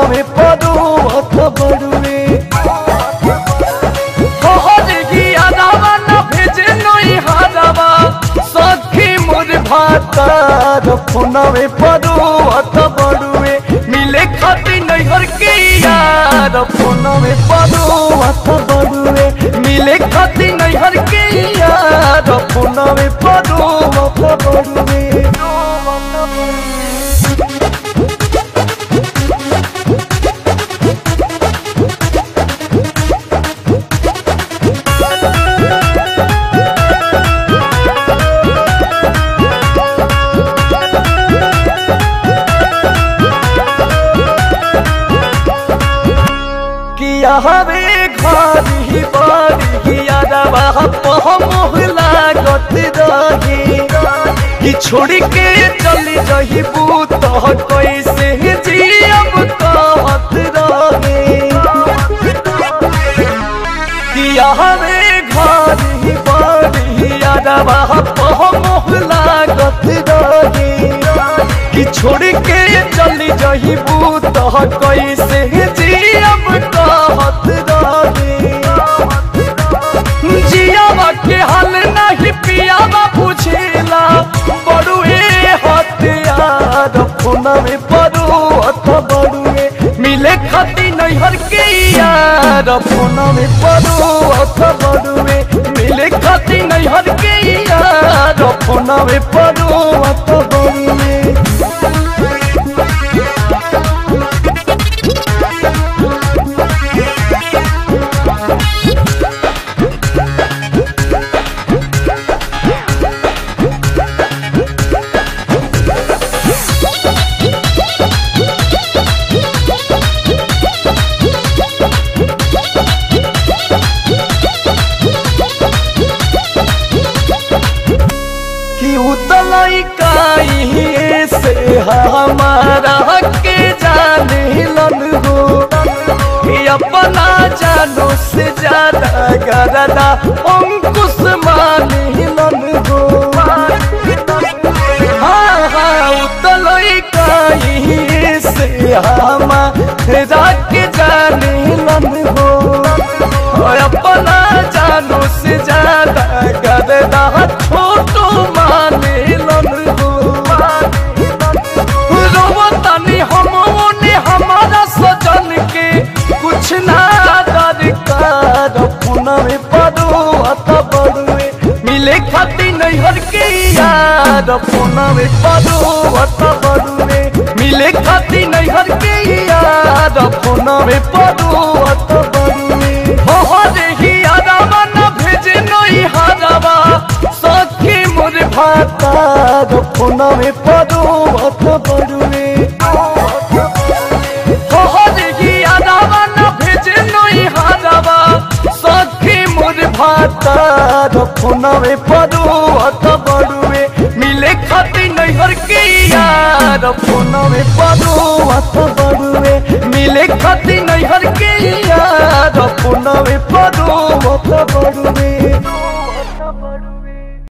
फोनवे पदो अथ बड़ुए भातार फोनवे पदो अथ बड़ुए मिले खाती नैहर के यार फोनवे पदो अथ बड़ुए मिले खाती नैहर के यार फोनवे पदो अथ बड़ुए किया हवे घर ही बारी यादवा मोहला गत रही कि छोड़ के चली जही बूत कैसे जियब कहत रहे किया हवे घर ही बारी यादवा मोहला गत रही कि छोड़ के चली जही बूत कैसे जियब कहत रहे जियावा के हाल नहीं पियावा पूछेला बड़ुए हथियार फोनवे पड़ो अथ बड़ुए मिले खाती नैहर के यार फोनवे पड़ो अथ बड़ुए मिले खाती नैहर के यार फोनवे पड़ो अथ बड़ुए कि उतलाई काई से हमारा के जाने लन हो कि अपना जानो से ज्यादा गरदा अंकुश माने लन हो हाँ हाँ उतलाई काई से हमारा के जाने लन हो और अपना जानो से ज्यादा गरदा छोटो माने लन हो रोवतानी हम ओने हमारा सजन के कुछ ना दरकार पुनवे पड़ो अत बड़ुए मिले खाती नैहर के यार पुनवे पड़ो अत बड़ुए मिले खाती नैहर के यार पुनवे पड़ो अत बड़ुए हो रे ही आदावा न भेजे नई हादावा सखी मोर भातार फोनवे पड़ो अथ बड़ुए हो रे ही आदावा न भेजे नई हादावा सखी मोर भातार फोनवे पड़ो अथ बड़ुए मिले खाती नैहर के यार फोनवे पड़ो अथ बड़ुए मिले खाती नैहर के यार फोनवे पड़ो अथ बड़ुए